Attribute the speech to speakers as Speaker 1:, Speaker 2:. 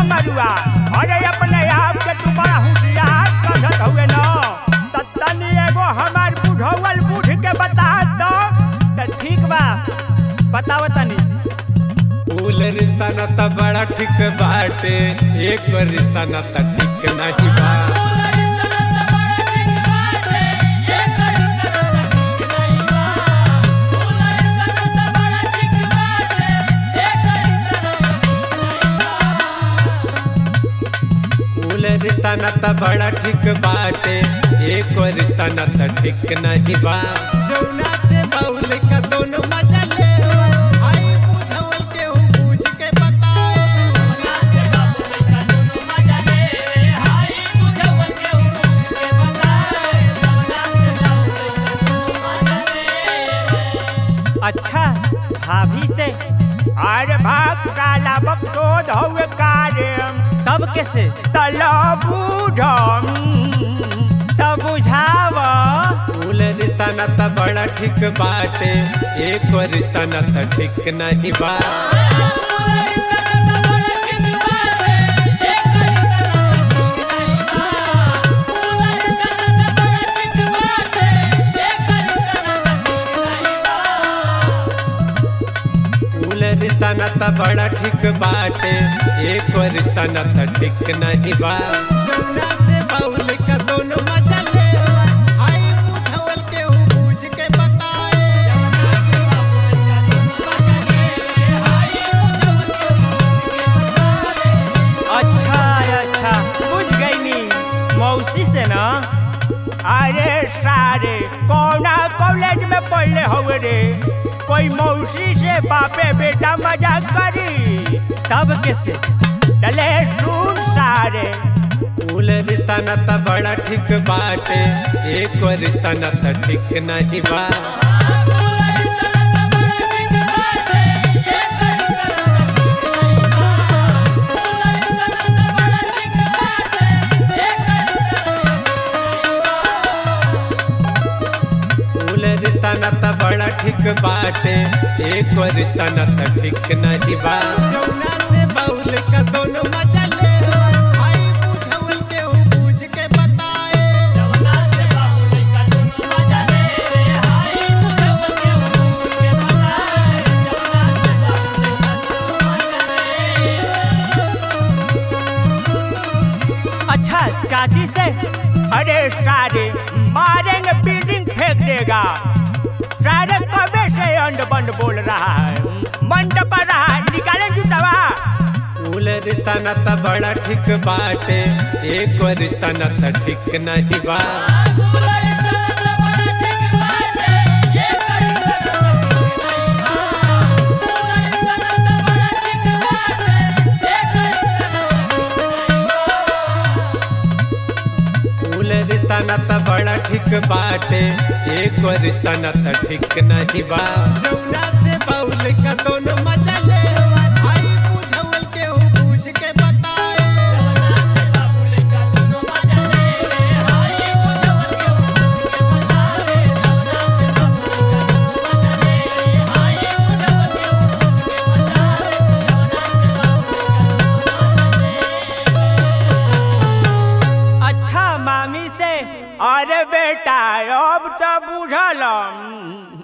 Speaker 1: मरुआ अरे अपने आप के तू बड़ा होशियार समझत हुए न त तनी एगो हमार बुढ़ौल बूढ़ के बता दो त ठीक बा बताव तनी
Speaker 2: फूल रिश्ता नाता बड़ा ठीक बाटे एक रिश्ता नाता ठीक नहीं बा फूल रिश्ता नाता बड़ा ठीक बाटे एक रिश्ता नाता ठीक नहीं बा जौना से बाउल का दोनों मजा ले आई बुझावल के हूँ पूछ के बताए
Speaker 1: अच्छा भाभी से अरे भाग काला बकचोद हउए कारे
Speaker 3: तब कैसे
Speaker 1: तला बूढ़म तब बुझाव
Speaker 2: फूल रिश्ता नाता बड़ा ठीक बाटे एक रिश्ता नाता ठीक नहीं बा फूल रिश्ता नाता बड़ा ठीक बाटे एक रिश्ता नाता ठीक नहीं बा जौना से बाउल का दोनों मजा ले आई बुझावल के हूँ पूछ के बताए
Speaker 1: अच्छा अच्छा बुझ गई नी मौसी से ना अरे सारे कौना कॉलेज में पढ़ले हुए रे कोई मौसी से बापे बेटा मजाक करी
Speaker 3: तब कैसे
Speaker 1: चले सुन सारे
Speaker 2: फूल रिश्ता नाता बड़ा ठीक बाटे एक रिश्ता नाता ठीक नहीं बा फूल रिश्ता नाता बड़ा ठीक बाटे एक रिश्ता नाता ठीक नहीं बा जौना से बाउल का दोनों मजा ले आई बुझावल के हूँ पूछ के बताए
Speaker 1: अच्छा चाची से अरे सारे मारेंगे बिल्डिंग फेंक देगा सारे कबे से अंड बंड बोल रहा है मंड पर रहा है निकालें जूतवा
Speaker 2: फूल रिश्ता नाता बड़ा ठीक बाटे एक रिश्ता नाता ठीक नहीं बा फूल रिश्ता नाता बड़ा ठीक बाटे एक रिश्ता नाता ठीक नहीं बा जौना से बाउल का दोनों मजा ले आई बुझावल के हूँ पूछ के बताए
Speaker 1: अच्छा मामी से अरे बेटा अब तो बुझल